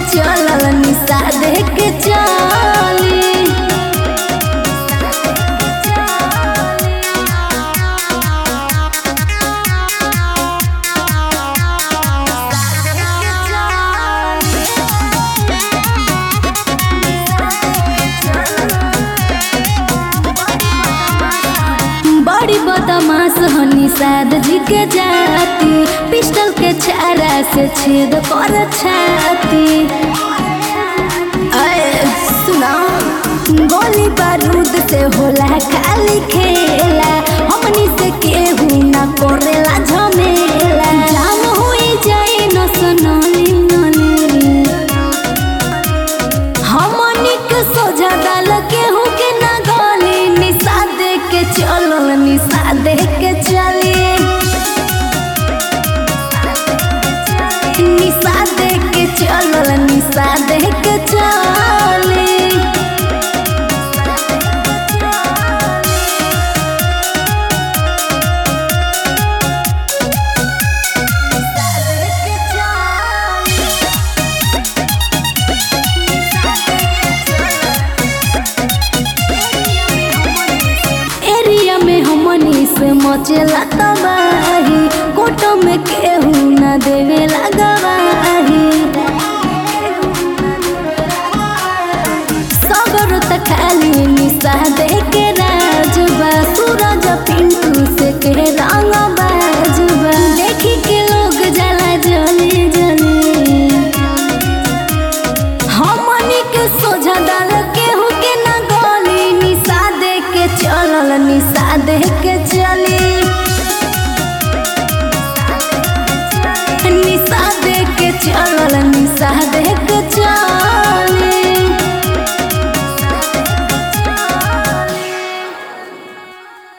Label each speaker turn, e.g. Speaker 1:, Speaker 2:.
Speaker 1: चलल निशा दे के चली बड़ी बदमाश हनी साद जी के जाती पिस्टल के छारा से छेद कर छाती अए, सुना गोली बारूद से होला खाली खेला हमनी से केहू ना करेला झमेला जान हुई जाए न सनली नली हमनी के सोझा डाल केहू के ना गली निशा दे के चलल निशा दे के चली निशा दे के चलल निशा दे के चली एरिया में हमनी से मचेला तबाही कोट में केहू न देवेला गवाही सगर त खाली निशा दे के राजबा सूरज पिंटू से के रंग बाजबा देखी के लोग जला जली जली हमनी के सोझा डाल केहू के ना गली निशा दे के चलल निशा दे के चली निशा दे के चलल निशा दे के